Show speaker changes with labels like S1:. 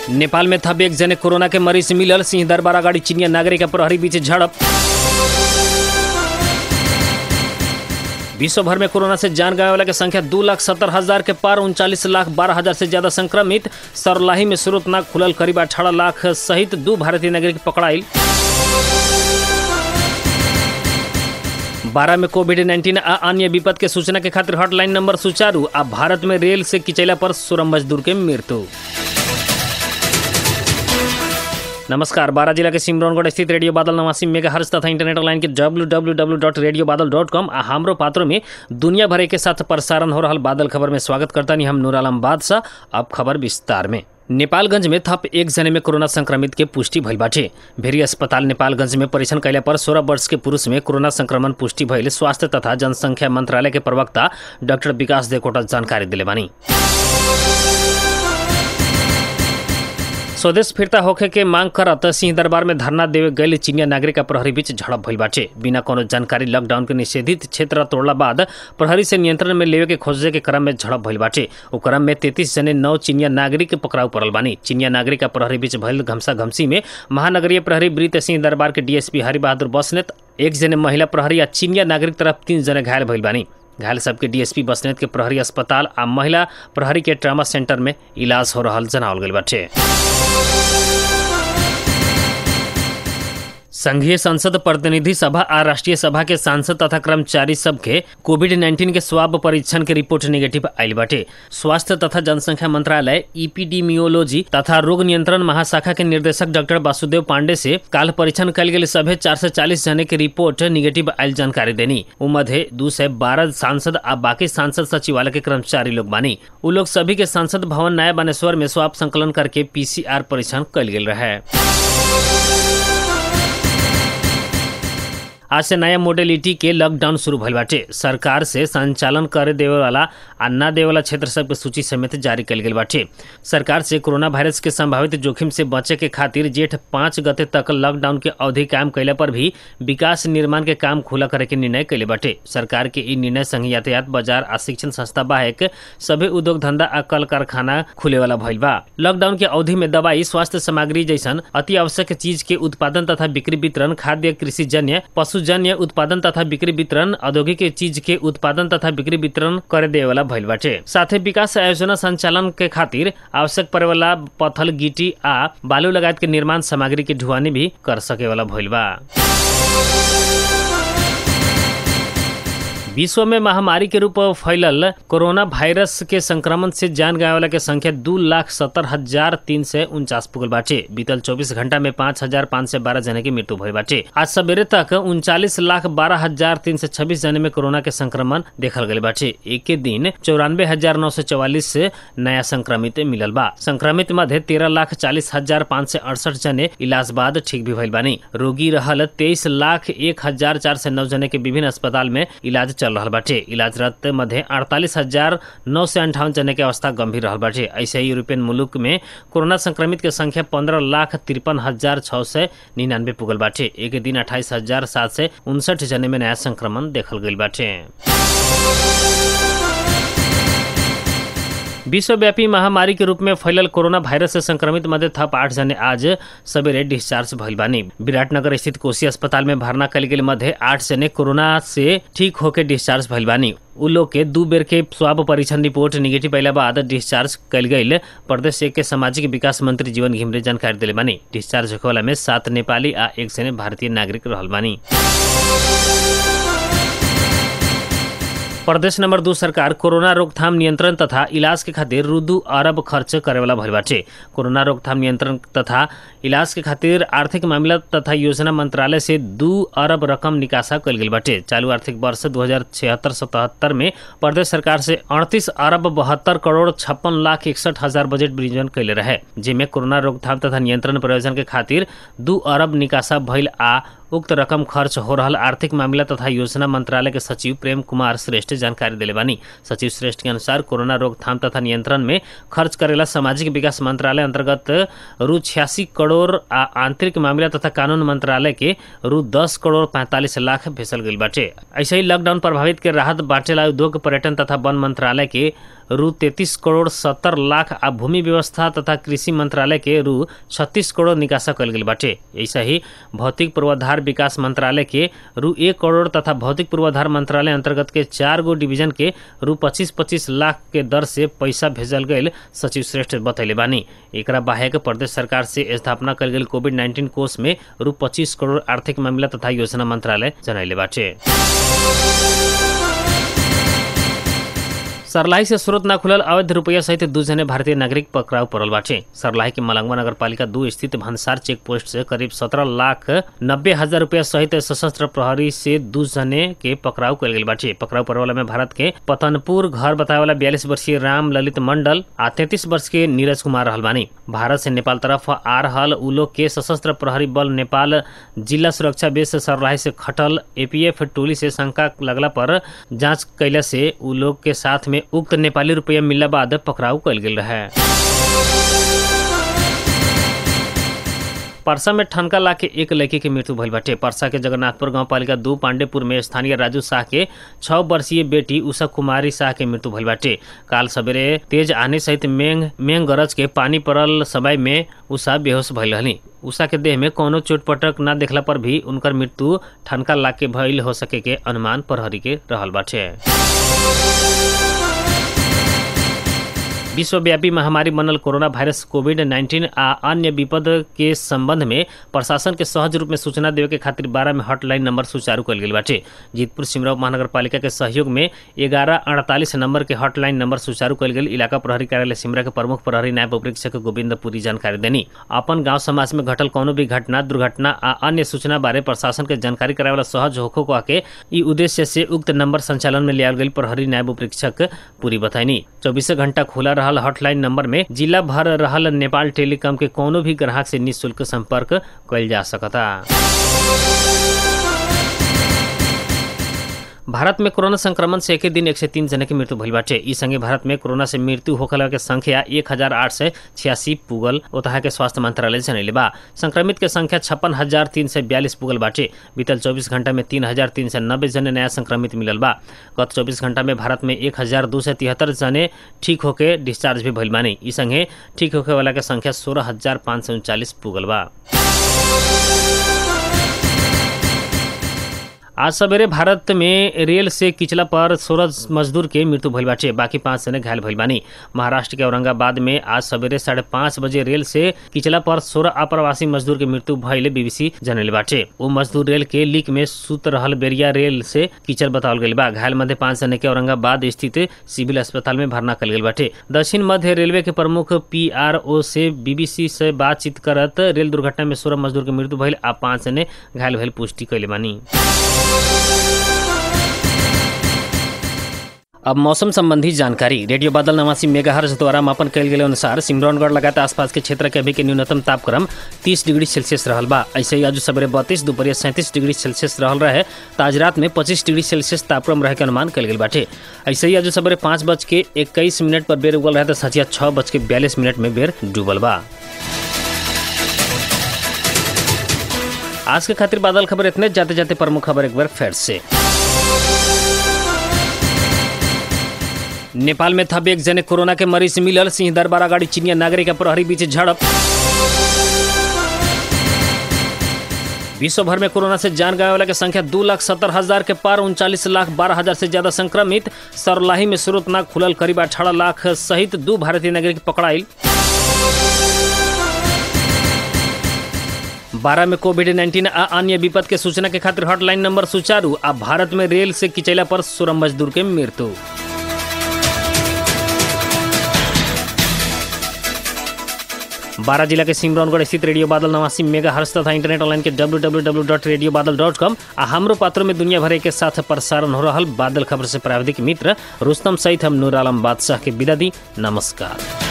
S1: नेपाल में थप एक जने कोरोना के मरीज मिलल सिंह दरबार अगाडि चिनिया नागरिक आ प्रहरी बीच झड़प विश्व भर में कोरोना से जान गए वाला के संख्या दो लाख सत्तर हजार के पार उनचालीस लाख बारह हजार से ज्यादा संक्रमित सरलाही में स्रोतनाग खुलल करीब अठारह लाख सहित दो भारतीय नागरिक पकड़ाइल बारह में कोविड नाइन्टीन आ अन्य विपद के सूचना के खातिर हॉटलाइन नंबर सुचारू आ भारत में रेल से किचैला पर सोलह मजदूर के मृत्यु नमस्कार बारह जिला के सिमरौनगढ़ स्थित रेडियो बादल नवासी मेगा हर्ष तथा इंटरनेट लाइन के W W W dot radio Badal dot com आ हमरो पात्रों में दुनिया भर के साथ प्रसारण हो रहा बादल खबर में स्वागत करता नहीं हम नूर आलम बादशाह अब खबर विस्तार में नेपालगंज में थप एक जने में कोरोना संक्रमित के पुष्टि भइल बाटे भेरी अस्पताल नेपालगंज में परीक्षण कैला पर सोलह वर्ष के पुरुष में कोरोना संक्रमण पुष्टि भइल स्वास्थ्य तथा जनसंख्या मंत्रालय के प्रवक्ता डॉक्टर विकास देवकोटा जानकारी दिले बानी स्वदेश फिरता होखे के मांग करत सिंह दरबार में धरना देवे गए चीनिया नागरिक आ प्रहरी बीच झड़प भइल बाटे बिना कोनो जानकारी लॉकडाउन के निषेधित क्षेत्र तोड़ला बाद प्रहरी से नियंत्रण में लेवे के खोजे के क्रम में झड़प भइल बाटे ओ क्रम में तैतीस जने नौ चीनिया नागरिक पकड़ाउ पड़ल बानी चीनिया नागरिक आ प्रहरी बीच भइल घमसा घमसी में महानगरीय प्रहरी वृत्त सिंह दरबार के डीएसपी हरि बहादुर बसनेत एक जने महिला प्रहरी आ चीनिया नागरिक तरफ तीन जने घायल भइल बानी घायल सबके डीएसपी बसनेत के प्रहरी अस्पताल आ महिला प्रहरी के ट्रामा सेंटर में इलाज हो रहल जनावल गइल बाटे संघीय संसद प्रतिनिधि सभा आ राष्ट्रीय सभा के सांसद तथा कर्मचारी सबके कोविड नाइन्टीन के स्वाब परीक्षण के रिपोर्ट नेगेटिव आयल बाटे स्वास्थ्य तथा जनसंख्या मंत्रालय इपीडीमियोलॉजी तथा रोग नियंत्रण महाशाखा के निर्देशक डॉक्टर वासुदेव पांडे से काल परीक्षण कल गेल सभे चार सौ चालीस जने के रिपोर्ट निगेटिव आयल जानकारी देनी उ मध्य दू सौ बारह सांसद आ बाकी सांसद सचिवालय के कर्मचारी लोग बानी उ लोग सभी के सांसद भवन नया बानेश्वर में स्वाब संकलन करके पीसीआर परीक्षण कल गेल रहे आज से नया मोडेलिटी के लॉकडाउन शुरू भइल बाटे सरकार से संचालन करे देवे वाला आ ना देवे वाला क्षेत्र सब के सूची समेत जारी कल गेल बाटे सरकार से कोरोना वायरस के संभावित जोखिम से बचे के खातिर जेठ पाँच गते तक लॉकडाउन के अवधि कायम कैला पर भी विकास निर्माण के काम खुला करे के निर्णय कैले बाटे सरकार के ई निर्णय संग यातायात बाजार आ शिक्षण संस्था बाहेक सभी उद्योग धंधा आ कल कारखाना खुले वाला भइल बा लॉकडाउन के अवधि में दवाई स्वास्थ्य सामग्री जैसन अति आवश्यक चीज के उत्पादन तथा बिक्री वितरण खाद्य कृषि जन्य पशु जन्य उत्पादन तथा बिक्री वितरण औद्योगिक चीज के उत्पादन तथा बिक्री वितरण करे देवे वाला भइल बाटे साथे विकास आयोजना संचालन के खातिर आवश्यक पड़े वाला पत्थल गिटी आ बालू लगायत के निर्माण सामग्री के ढुआनी भी कर सके वाला भइल बा विश्व में महामारी के रूप में फैलल कोरोना वायरस के संक्रमण से जान गए वाला के संख्या दू लाख सत्तर हजार तीन सौ उनचास पुगल बाटे बीतल चौबीस घंटा में पाँच हजार पाँच सौ बारह जने की मृत्यु भई बाटे आज सवेरे तक उनचालीस लाख बारह हजार तीन सौ छब्बीस जने में कोरोना के संक्रमण देखल गए बाटे एक के दिन चौरानवे हजार नौ सौ चौवालीस नया संक्रमित मिलल बा संक्रमित मध्य तेरह लाख चालीस हजार पाँच सौ अड़सठ जने इलाज बाद ठीक भी भइल बानी रोगी रहल तेईस लाख एक हजार चार सौ नौ जने के विभिन्न अस्पताल में इलाज चल रहा बाटे इलाजरत मध्य अड़तालीस हजार नौ सौ अंठावन जने के अवस्था गंभीर रहा बाटे ऐसे ही यूरोपियन मुल्क में कोरोना संक्रमित के संख्या पंद्रह लाख तिरपन हजार छः सौ निन्यानवे पुगल बाटे एक दिन अट्ठाईस हजार सात सौ उनसठ जने में नया संक्रमण देखल गई बाटे विश्वव्यापी महामारी के रूप में फैलल कोरोना वायरस से संक्रमित मध्य थप आठ जने आज सवेरे डिस्चार्ज भइल बानी विराटनगर स्थित कोसी अस्पताल में भरना कल गेल मध्य आठ जने कोरोना से ठीक होके डिस्चार्ज भइल बानी उ लोग के दू बेर के स्वाब परीक्षण रिपोर्ट निगेटिव अयला बाद डिस्चार्ज कल गई प्रदेश के सामाजिक विकास मंत्री जीवन घिमरे जानकारी दिले बानी डिस्चार्ज होखे वाला में सात नेपाली आ एक जने भारतीय नागरिक रहल बानी प्रदेश नंबर दू सरकार कोरोना रोकथाम नियंत्रण तथा इलाज के खातिर रु दू अरब खर्च करे वाला भइल बाटे कोरोना रोकथाम नियंत्रण तथा इलाज के खातिर आर्थिक मामला तथा योजना मंत्रालय से दू अरब रकम निकासा कल गेल बाटे चालू आर्थिक वर्ष दू हजार छिहत्तर सतहत्तर में प्रदेश सरकार से अड़तीस अरब बहत्तर करोड़ छप्पन लाख इकसठ हजार बजट विनियोजन कैले रहे जेमे कोरोना रोकथाम तथा नियंत्रण प्रयोजन के खातिर दू अरब निकासा भइल आ उक्त रकम खर्च हो रहल आर्थिक मामला तथा योजना मंत्रालय के सचिव प्रेम कुमार श्रेष्ठ जानकारी दिले बानी सचिव श्रेष्ठ के अनुसार कोरोना रोकथाम तथा नियंत्रण में खर्च करेला सामाजिक विकास मंत्रालय अंतर्गत रु छियासी करोड़ आ आंतरिक मामला तथा कानून मंत्रालय के रु दस करोड़ पैंतालीस लाख भेजल गईल बाटे ऐसे ही लॉकडाउन प्रभावित के राहत बांटेला उद्योग पर्यटन तथा वन मंत्रालय के रु तैतीस करोड़ सत्तर लाख आ भूमि व्यवस्था तथा कृषि मंत्रालय के रु छत्तीस करोड़ निकासा कल गेल बाटे ऐसा ही भौतिक पूर्वाधार विकास मंत्रालय के रु एक करोड़ तथा भौतिक पूर्वाधार मंत्रालय अंतर्गत के चार गो डिवीजन के रु पच्चीस पच्चीस लाख के दर से पैसा भेजल गईल सचिव श्रेष्ठ बतैले बानी एकरा बाहेक प्रदेश सरकार से स्थापना कल गेल कोविड नाइन्टीन कोष में रु पच्चीस करोड़ आर्थिक मामला तथा योजना मंत्रालय जनैले बाटे सरलाही से स्रोत ना खुलल अवैध रुपया सहित दू जने भारतीय नागरिक पकड़ाव पड़ल बाटे सरलाही के मलंगवा नगर पालिका दू स्थित भंसार चेक पोस्ट से करीब सत्रह लाख नब्बे हजार रुपया सहित सशस्त्र प्रहरी से दू जने के पकड़ाव कल गेल बाटे पकड़ाव पड़े वाला में भारत के पतनपुर घर बताए वाला बयालीस वर्षीय राम ललित मंडल आ तैतीस वर्ष के नीरज कुमार रहल बानी भारत से नेपाल तरफ आ रहल उ लोग के सशस्त्र प्रहरी बल नेपाल जिला सुरक्षा बेस सरलाही से खटल एपीएफ टोली से शंका लगला पर जांच कैला से उ लोग के साथ में उक्त नेपाली रुपया मिलला बाद पकड़ाव कल गेल रहे परसा में ठनका ला के एक लड़की के मृत्यु भइल बाटे परसा के जगन्नाथपुर गांव पालिका दू पांडेपुर में स्थानीय राजू शाह के छह वर्षीय बेटी उषा कुमारी शाह के मृत्यु भइल बाटे काल सवेरे तेज आने सहित मेघ मेघ गरज के पानी पड़ल समय में उषा बेहोश भइल रहली उषा के देह में कोनो चोट पटक न देखला पर भी उनकर मृत्यु ठनका ला के भइल हो सके के अनुमान प्रहरी के रहल बाटे विश्वव्यापी महामारी बनल कोरोना वायरस कोविड 19 आ अन्य विपद के संबंध में प्रशासन के सहज रूप में सूचना देवे के खातिर बारह में हॉटलाइन नंबर सुचारू कल गेल बाटे जीतपुर सिमरौ महानगर पालिका के सहयोग में ग्यारह अड़तालीस नंबर के हॉटलाइन नंबर सुचारू कल गेल इलाका प्रहरी कार्यालय सिमरा के प्रमुख प्रहरी नायब उपरीक्षक गोविंद पुरी जानकारी देनी अपन गांव समाज में घटल कोनो भी घटना दुर्घटना आ अन्य सूचना बारे प्रशासन के जानकारी करावे वाला सहज होखो को आके ई उद्देश्य से उक्त नंबर संचालन में लियाल गई प्रहरी नायब उपरीक्षक पुरी बताइनी चौबीस घंटा खुला रहल हॉटलाइन नंबर में जिला भर रहल नेपाल टेलीकॉम के कोनो भी ग्राहक से निःशुल्क संपर्क कइल जा सकता भारत में कोरोना संक्रमण से एक ही दिन एक सौ तीन जने की मृत्यु भइल बाटे ई संगे भारत में कोरोना से मृत्यु होखला के संख्या एक हजार आठ सौ छियासी पुगल ओतहा के स्वास्थ्य मंत्रालय जनैले बा संक्रमित के संख्या छप्पन हजार तीन सौ बयालीस पुगल बाटे बीतल चौबीस घंटा में तीन हजार तीन सौ नब्बे जने नया संक्रमित मिलल बा गत चौबीस घंटा में भारत में एक हजार दो सौ तिहत्तर जने ठीक होके डिस्चार्ज भी भइल बानी ई संगे ठीक होके वाला के संख्या सोलह हजार पाँच सौ उनचालीस पुगल बा आज सवेरे भारत में रेल से किचला पर सोलह मजदूर के मृत्यु भइल बाटे बाकी पांच जने घायल भइल बानी महाराष्ट्र के औरंगाबाद में आज सवेरे साढ़े पाँच बजे रेल से किचला पर सोलह अप्रवासी मजदूर के मृत्यु भइले बीबीसी जनैले बाटे वो मजदूर रेल के लीक में सुत रहल बेरिया रेल से किचल बतावल गइल बा घायल मध्य पांच जने के औरंगाबाद स्थित सिविल अस्पताल में भर्ना कल गेल बाटे दक्षिण मध्य रेलवे के प्रमुख पी आर ओ से बीबीसी से बातचीत करत रेल दुर्घटना में सोलह मजदूर के मृत्यु भइल आ पांच जने घायल भइल पुष्टि कैले बानी अब मौसम संबंधी जानकारी रेडियो बादल नवासी मेगाहर्ज द्वारा मापन कयल गेल अनुसार सिमरौनगढ़ लगात आसपास के क्षेत्र के अभी के न्यूनतम तापक्रम 30 डिग्री सेल्सियस रहल बा ऐसे ही आज सवेरे बत्तीस दोपहर सैंतीस डिग्री सेल्सियस रहल रहे तो आज रात में 25 डिग्री सेल्सियस तापक्रम रहे के अनुमान कल गेल बाटे ऐसे ही आज सवेरे पाँच बज के इक्कीस मिनट पर बेर उगल रहे तो सचिया छः बज के बयालीस मिनट में बेर डूबल बा आज के खातिर बादल खबर इतने जाते जाते प्रमुख खबर एक बार फिर से नेपाल में थप एक जने कोरोना के मरीज मिलल सिंह दरबार गाड़ी चिनिया नागरिक के प्रहरी बीच झड़प विश्व भर में कोरोना से जान गए वाला की संख्या दो लाख सत्तर हजार के पार उनचालीस लाख बारह हजार से ज्यादा संक्रमित सरलाही में स्रोत नाग खुलल करीब अठारह लाख सहित दो भारतीय नागरिक पकड़ाइल बारह में कोविड नाइन्टीन आ अन्य विपद के सूचना के खातिर हॉटलाइन नंबर सुचारू आ भारत में रेल से किचैला पर सोलह मजदूर के मृत्यु बारह जिला के सिमरौनगढ़ स्थित रेडियो बादल नवासी मेगा हर्ष तथा इंटरनेट ऑनलाइन के W W W dot radio Badal dot com आ हमरो पात्रों में दुनिया भर के साथ प्रसारण हो रहा बादल खबर से प्राविधिक मित्र रुस्तम सहित हम नूर आलम बादशाह के विदा दी नमस्कार